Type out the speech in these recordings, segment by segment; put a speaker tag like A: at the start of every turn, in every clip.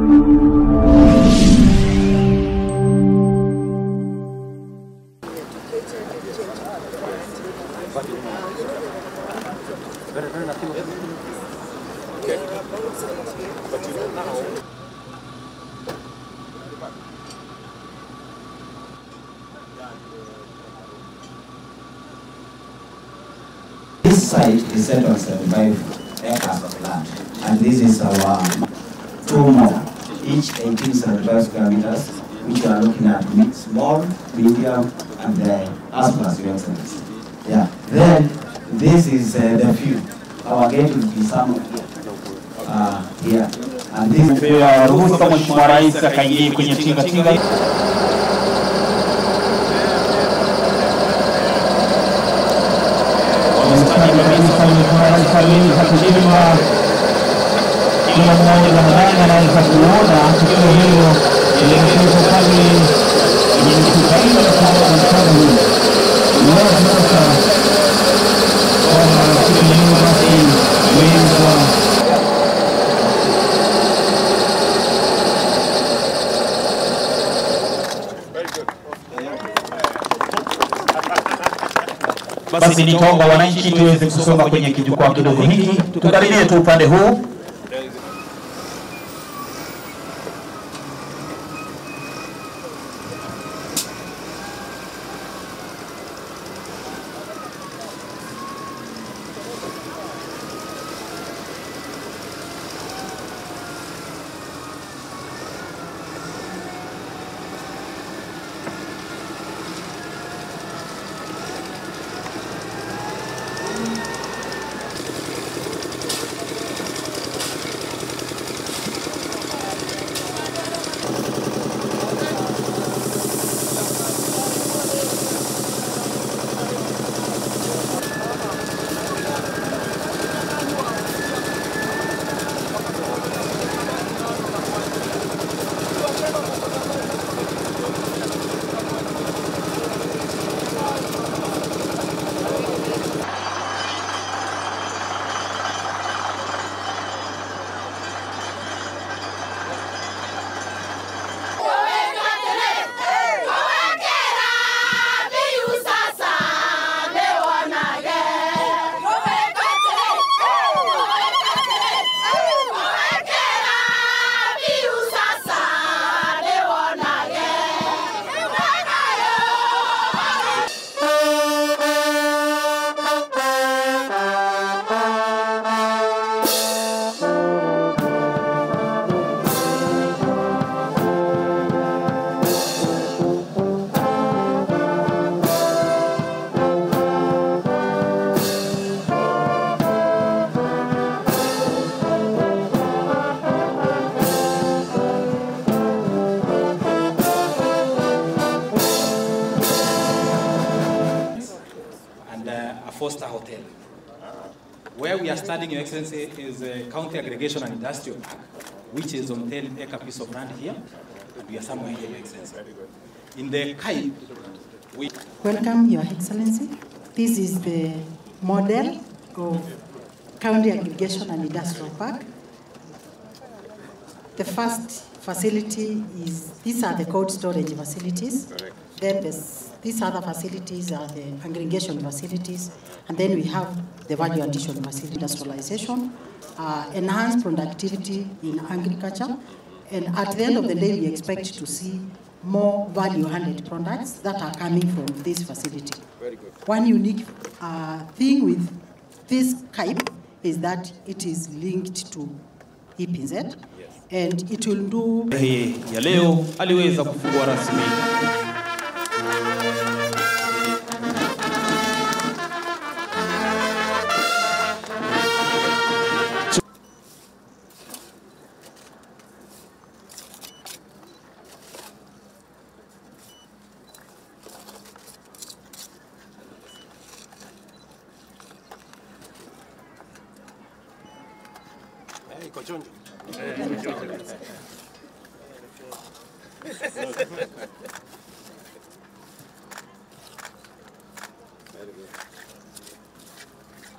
A: This site is set on 75 acres of land, and this is our two more, each 18 75 square meters, which we are looking at mid- small, medium, and uh, as per your excellency. Yeah. Then this is uh, the view. Our gate will be somewhere uh, here, and this.
B: Tumepewa ruhusa Mheshimiwa Rais akaingie kwenye tinga tinga. Wamestadi kabisa Mheshimiwa Rais aliini hakujima kila mmoja Ramadhani anaweza kuona tukio hilo lilikuwepo pale kwenye mkutano wa mkutano huu. Wazi sasa kwamba siku ya leo basi imeweza Basi nitaomba wananchi tuweze kusonga kwenye kijukwaa kidogo hiki, tukaribie tu upande huu.
C: and uh, a Foster Hotel. Where we are studying, Your Excellency, is a County Aggregation and Industrial Park, which is on 10 acre piece of land here, and we are somewhere here, Your Excellency. In the Kai, we
D: Welcome, Your Excellency. This is the model of County Aggregation and Industrial Park. The first facility is, these are the cold storage facilities. Then this, these other facilities are the aggregation facilities. And then we have the value addition facility, industrialization, uh, enhanced productivity in agriculture. And at the end of the day, we expect to see more value-added products that are coming from this facility.
E: Very good.
D: One unique uh, thing with this KAIP is that it is linked to EPZ, and it will do
B: Hii ya leo aliweza kufungua rasmi
E: Eh, iko chonjo.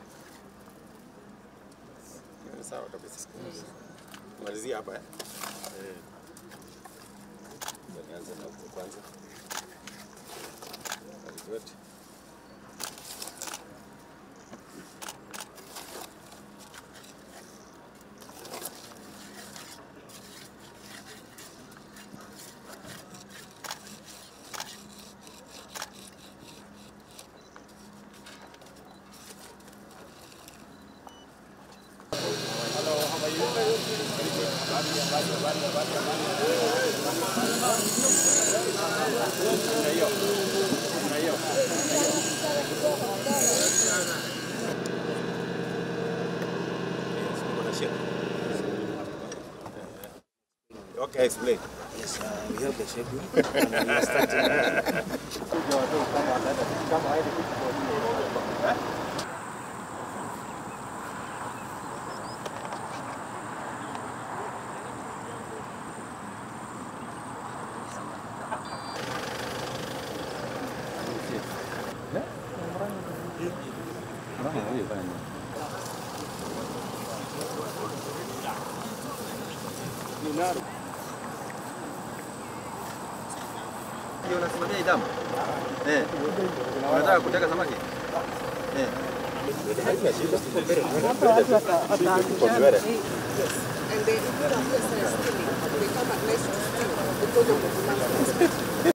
E: Sawa kabisa. Malizia hapa eh. Nianze na huko kwanza. Very good. Yes, uko na shida. Okay, explain.
F: Yes, uh, we have the schedule. and we are starting.
G: Ndio unasimamia damu? Eh. Unataka kuteka samaki? Eh.
H: And they put up this uh, steaming. They come at nice to steam because of the demand.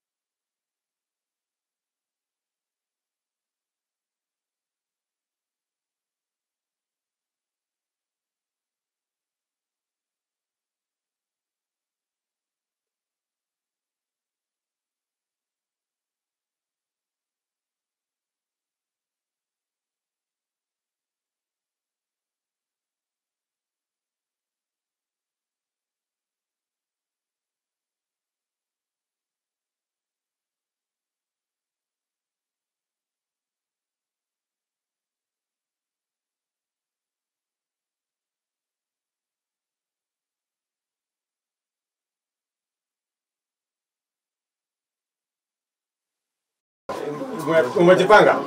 E: Ume- Umejipanga?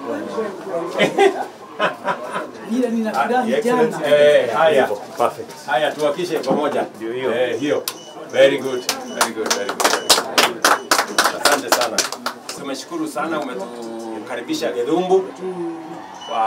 I: Ile ninafurahi
E: Excellent.
I: jana.
E: Eh, haya. Perfect. Haya tuhakishe pamoja. Ndio hiyo. Eh, hiyo. Very good. Very good. Very good. Asante sana. Tumeshukuru sana umetukaribisha Gedhumbu kwa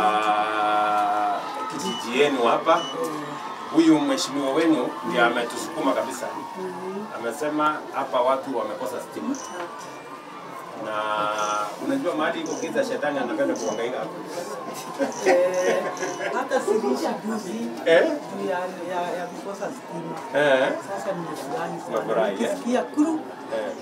E: kijiji yenu hapa. Huyu mheshimiwa wenu ndiye ametusukuma kabisa. Amesema hapa watu wamekosa stima. Na unajua mahali iko giza, shetani anapenda kuhangaika hapa.
I: Eh, hata silisha juzi
E: Eh?
I: juu ya, ya, ya kukosa stima.
E: Eh?
I: Sasa nimefurahi
E: Umefurahi,
I: sana.
E: eh?
I: Nikisikia kuru
E: Eh.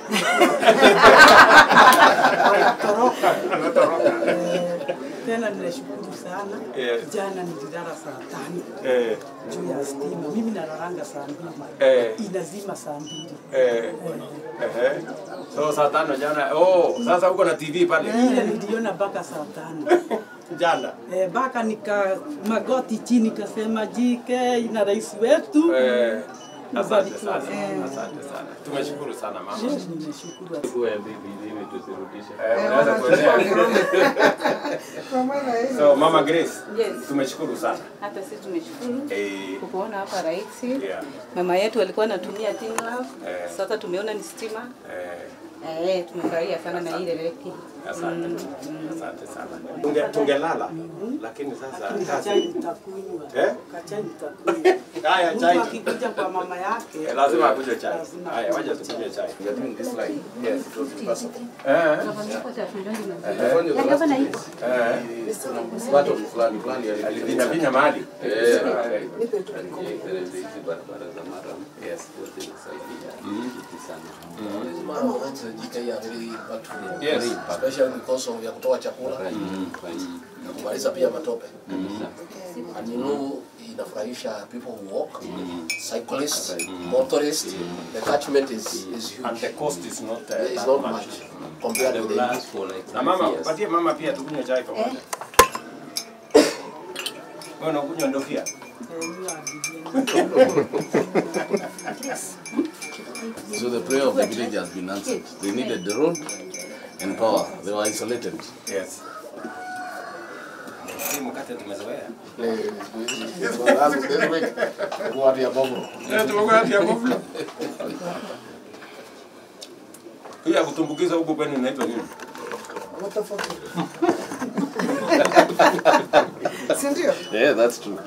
I: wanatoroka. Eh, Tena ninashukuru sana.
E: Eh.
I: Jana nililala saa tano
E: Eh.
I: juu ya stima. Mimi nalalanga saa mbili.
E: Eh.
I: Inazima saa mbili.
E: Eh. Ehe. So saa tano jana. Oh, sasa uko na TV pale.
I: Ile niliona mpaka saa tano.
E: Jana.
I: Eh, mpaka nika magoti chini kasema jike na rais wetu.
E: Eh. Asante
I: Mbarikiwa
E: sana.
I: sana.
E: Asante sana. Tumeshukuru sana mama.
I: Mimi nimeshukuru.
E: Eh, unaweza kuendelea. So Mama Grace,
J: Yes.
E: tumeshukuru sana.
J: Hata sisi tumeshukuru
E: Eh.
J: kukuona hapa rais.
E: Yeah.
J: Mama yetu alikuwa anatumia Tinglove.
E: Eh.
J: Sasa tumeona ni stima.
E: Eh.
J: Eh, tumefurahia sana na ile reki.
E: Asante. Asante sana. Tunge tungelala lakini sasa
I: Kachai
E: kazi.
I: nitakunywa.
E: Eh?
I: Kachai nitakunywa.
E: Haya
I: Mtu
E: chai.
I: akikuja kwa mama yake
E: Eh, Lazima akunywe chai.
I: Lazima
E: Haya, wacha tukunywe chai.
G: We are doing this line. Yes, it was impossible.
E: Eh.
G: Gavana iko.
E: Eh.
G: Watu fulani fulani
E: Alivinya vinya mahali.
G: Eh.
K: hizi barabara za Maram
E: Yes.
K: zote zinasaidia hiki sana.
L: Mama wants a JK very impactful.
E: Yes.
L: Especially because of ya kutoa chakula na kumaliza pia matope. And you know inafurahisha people who walk, cyclists, motorists. The catchment is is huge.
E: And the cost is not uh,
L: It's
E: that
L: not
E: much.
L: much compared
K: They
L: with
K: will
L: the
K: last for like
E: Na
K: five
E: mama,
K: years.
E: patie mama pia tukunywe chai pamoja. Wewe unakunywa ndofia?
K: So the prayer of the village has been answered. They needed the road and power. They were isolated.
E: Yes. hii mkate tumezoea. Eh, tumekuwa hati ya boflo. Hii ya kutumbukiza huku kwenu inaitwa nini?
H: Si ndio?
K: Yeah, that's true.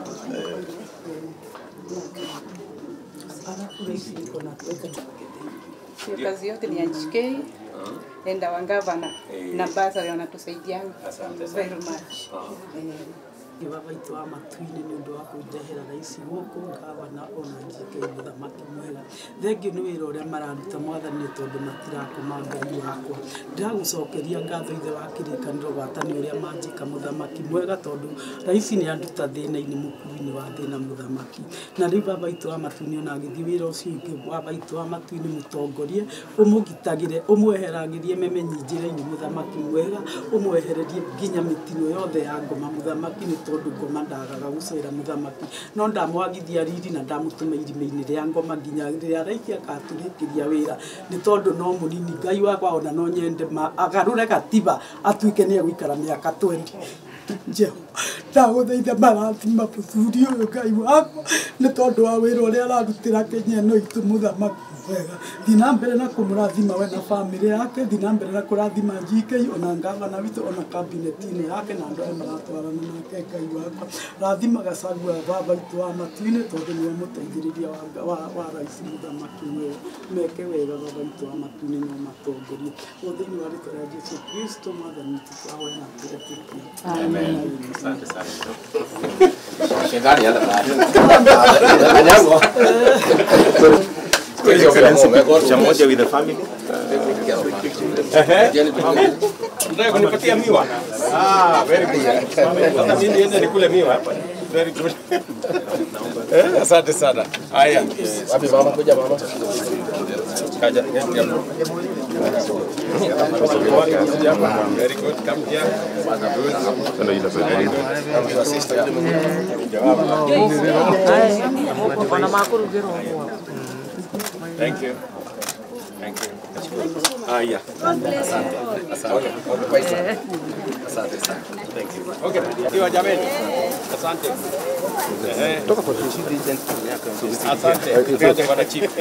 J: Hiyo kazi yote ni ya GK and our governor na basari wanatusaidianga very much. Eh,
I: baba itu wa matu-inĩ nĩ ũndũ wa kũndehera raici gũkũ ngavana ona njike mũthamaki mwega thengiũ nĩ wĩra ũrĩa mararuta mwathani nĩ tondũ matirakoma ngai wakwa ndagũcokeria ngatho ithe wa kĩrĩkanĩro gwatani ũrĩa manjĩka mũthamaki mwega tondũ raici nĩ anduta thĩna-inĩ mũkuru-inĩ wa thĩna mũthamaki na rĩu baba itu wa matu-inĩ ona agĩthiĩ wĩra ũcio ũngĩ baba itu wa matu-inĩ mũtongorie ũmũgitagĩre ũmweheragĩrie memenyi njĩra-inĩ mũthamaki mwega ũmwehererie nginya mĩtino yothe ya ngoma mũthamaki nĩ tondũ ngoma ndagaga gũcera mũthamaki no ndamwagithia riri na ndamũtũma irima-inĩ rĩa ngoma nginya rĩrĩa araiki agatũrĩkĩria wĩra nĩ tondũ no mũnini ngai wakwa ona no nyende ma- agarũre gatiba atuĩke nĩ egũikara mĩaka 20 njeo ndagũthaitha marathima mũthuri ũyũ ngai wakwa nĩ tondũ wa wĩra ũrĩa ararutĩra kenya ĩno itũ mũthamaki wega thiĩ na mbere na kũmũrathima we na bamĩrĩ yake thiĩ na mbere na kũrathima GK ona ngavana witũ ona kabineti-inĩ yake na andũ arĩa maratwarana nake ngai wakwa rathima gacagua baba itũ wa matu-inĩ tondũ nĩwe mũteithĩrĩria wa, wa, wa rais mũthamaki wega meke wega baba itũ wa matu-inĩ no matongorie o thĩinĩ wa rĩtwa rĩa jesu kristo mwathani witũ twahoya na tũretĩkia
E: Asante sana.
L: Shetani hana bahati. Kanyagwa.
E: Cha moja with the family. Unataka kunipatia miwa? Ah, very good. Sasa mimi niende nikule miwa hapa. Very good. Eh, Asante sana. Haya.
L: Wapi mama? Kuja mama.
E: Kaja. Very good. Come here. Ndio ile very
M: Ona makurugirwo ũguo.
E: Thank you. Thank you. Haya. Asante. Asante. Asante sana. Thank you. Okay. Kiwa jameni. Asante. Eh. Toka kwa chief agent. Asante. Asante bwana chief.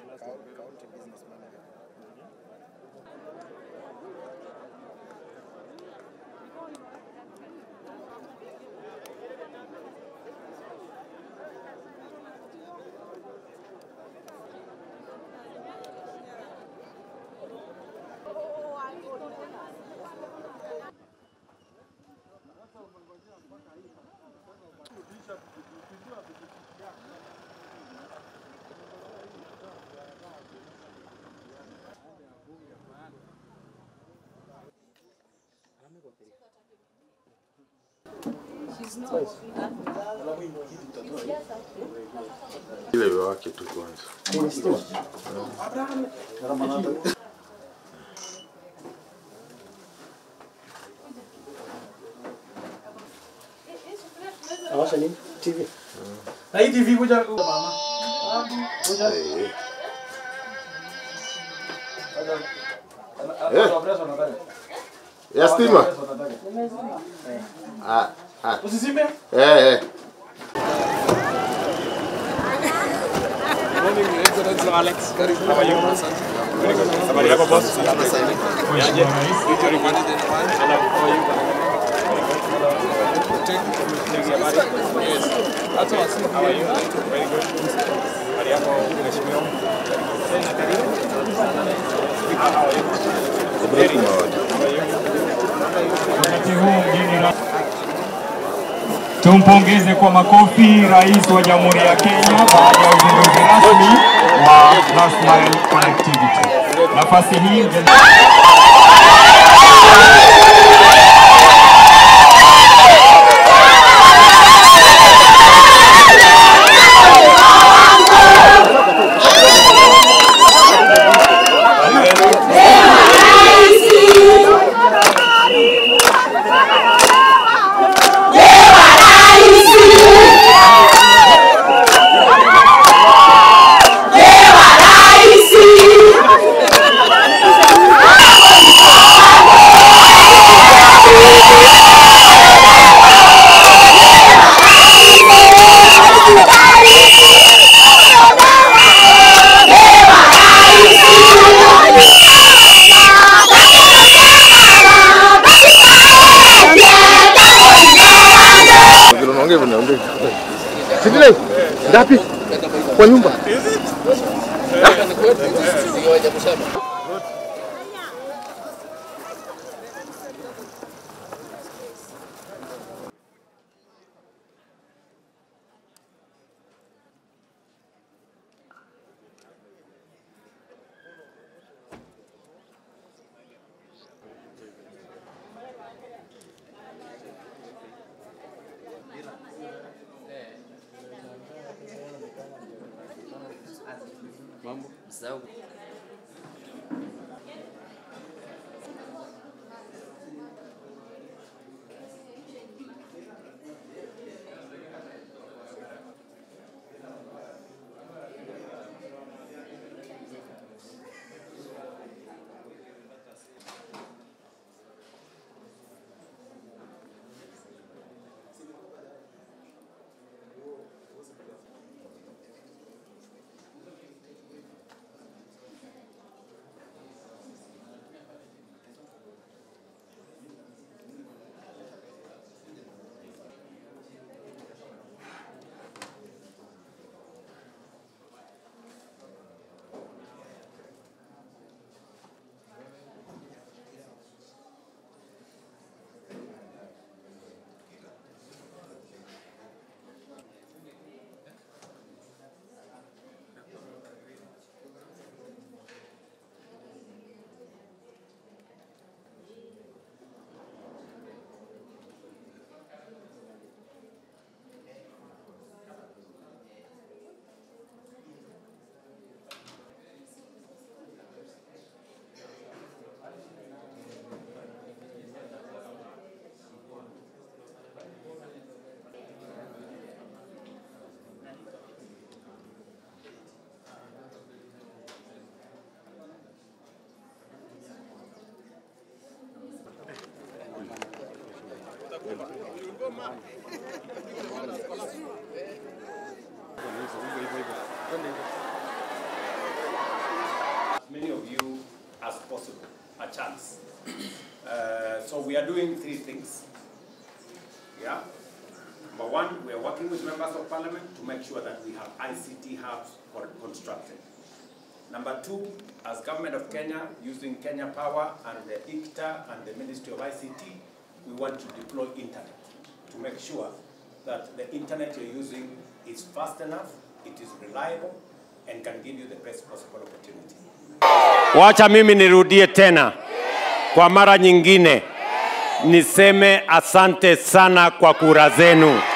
N: Ile wake tu kwanza.
B: Awasha nini? TV. Na hii TV kuja mama. Kuja.
N: Eh. Ya stima? Ah, ah.
B: Usizime?
N: Eh, eh.
E: Morning, Excellency Alex. How are you? Very good. Habari yako boss? Yaje? Vitu ripoti Hello, how are you? Take habari? Yes. Hata wasi. How are you? Very good. Habari yako mheshimiwa? Tena karibu. How are you? Very good. How are you?
B: Wakati huu mgeni ra- Tumpongeze kwa makofi Rais wa Jamhuri ya Kenya baada ya uzinduzi rasmi wa Last Mile Connectivity. Nafasi hii mgeni
O: Raisi!
N: Ngapi? Kwa nyumba.
L: Ni kwetu, ndio waje kusema.
O: Mambo. Sawa.
E: as many of you as possible a chance. Uh, so we are doing three things. Yeah. Number one, we are working with members of parliament to make sure that we have ICT hubs for- constructed. Number two, as government of Kenya, using Kenya Power and the ICTA and the Ministry of ICT, we want to deploy internet to make sure that the internet you're using is fast enough, it is reliable, and can give you the best possible opportunity.
P: Wacha mimi nirudie tena kwa mara nyingine, niseme asante sana kwa kura zenu.